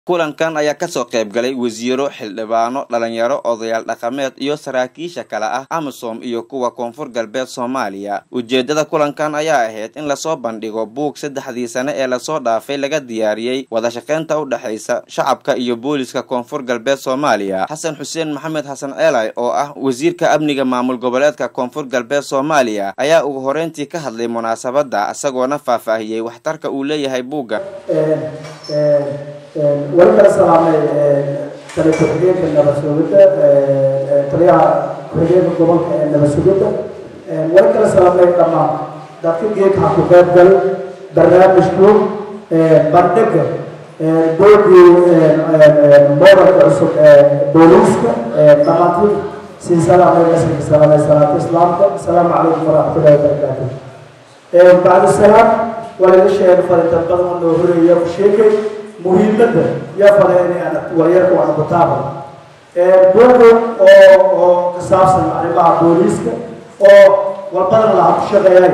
kulankan ayaa kasoo qayb galay wasiiro xildhibaano dhalinyaro odayaal dhaqameed iyo saraakiisha kale ah amisom iyo kuwa koonfur galbeed soomaaliya ujeedada kulankan ayaa ahayd in lasoo bandhigo buug saddexdii sane ee lasoo dhaafay laga diyaariyey wadashaqeynta u dhexaysa shacabka iyo booliska koonfur galbeed soomaaliya xasan xuseen maxamed xasan ceelay oo ah wasiirka amniga maamul goboleedka koonfur galbeed soomaaliya ayaa ugu horeyntii ka hadlay munaasabadda isagoona faahfaahiyey waxtarka uu leeyahay buugga wali kala salaamay taliya ku-xigeenka nabad sugidda taliyaha ku-xigeenka gobolka ee nabad sugidda wali kala salaamay dhammaan dadka geedka ku qayb gal barnaamijku bandhiga boogii moodalka cusub ee booliiska dhamaantiin sii salaamay nasrika salaamay salaata islaamka asalaamu calaykum waraxmatullahi wabarakaatu bacda salaam waa laga sheegay fariintan badan oo noo horeeya ku sheegay muhiimadda yaa faleynayaan waryarka waa kutaaba buugu oo oo ka saabsan arrimaha booliiska oo walbadan laha ku shaqeeyay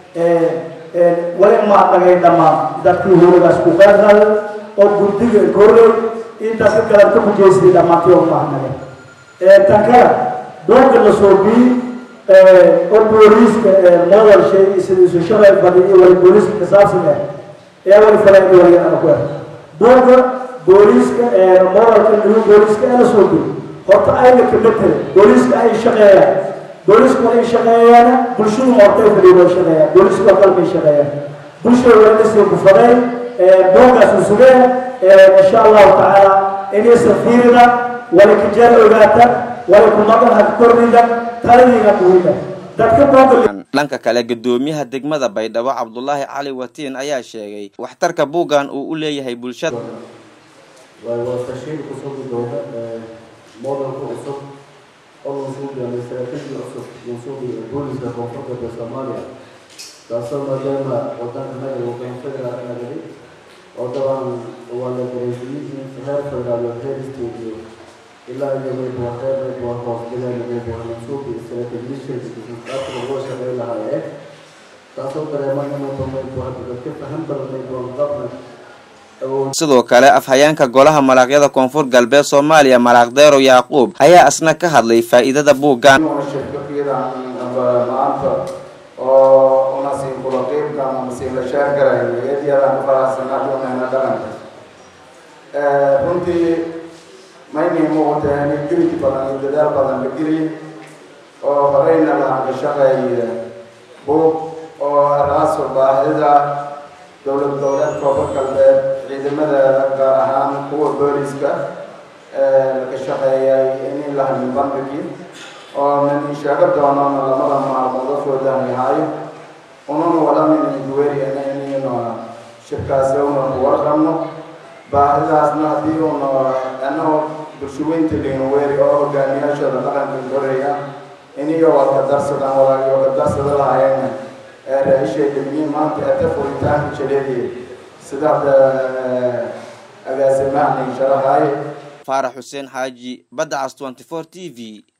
wali maadnagay dhammaan dadkii hurigaas ku qaadnaayo oo guddiga korrey intaas ka galan ka mujeysay dhammaantii oo maadnagay tan kale buugga la soo biyey oo booliiska modal shay sidiisu shalay badiyo wali booliiska ka saabsan ah ee wali faleynay waryarana ku ah buugga booliiska moralka new booliiska ee la soo gey horta ayna kama tele booliiska ay shaqeeyaan booliisku ay shaqeeyaan bulshadu hortay fadhiyo way shaqeeyaan booliisku waa qalbay shaqeeyaan bulshada waa inasii kufadeen buuggaas u sugeen insha allahu tacaala inaysan fiirida wala kajaal ogaata wala kumadan ha kordhida taladiina muhiima dadka buugga dhanka kale gudoomiyaha degmada baydhabo cabdulaahi cali watiin ayaa sheegay waxtarka buuggan uu u leeyahay bulshada waa tashiil cusub dowla modelka cusub oo lansuu gaamay saraakiishii cusub mansuubiga booliska koonfur galbeed soomaaliya taasoo maadaama wadanka naga uu qeyn federaal nagadi oo dabcan waa la dareysiiyey heer federaal iyo heer state iyo ilaa iyo maybuwa heer maybuwa hoos bilaana maybuwa mansuubi istaraatiijiyadka lagu shaqeyn lahaayeen taasoo dareeman inuu maybuwa dadka faham badan maybuwa qabna sidoo kale afhayeenka golaha malaaqyada koonfur galbeed soomaaliya malaaq deero yacquub ayaa asna ka hadlay faa'iidada buuggan maanta oo una siin kula qiibka ama siin la sheer garayo eedyadaan ku faraxsanaadoonayna dhaqanka runtii maynay muuqata inay gelid badan iyo dadaal badan la geliy oo horeyna lahan ka shaqeeya buug oo araaso baahida dowlad goboleed koonfur galbeed ciidamadeeda gaar ahaan kuwa booliska ka shaqeeyay in lahanin bandhigi oo nan sheego doonana lamada maalmood afoodan yahay ununa walamin duweriana inaynu shirkaasi una ku warqabno baahidaasna haddii una anagoo bulshaweynta liinweeri oo hogaamiyaashooda dhaqanka koreya iniyo waa ka darsadaan walaagiyo ka darsada lahaayeen ra-ishay dhimiin maanta ete furitaanka jaleediye sida hadda agaasimaha nin sharahay faarax xuseen xaaji badda cas 24 t v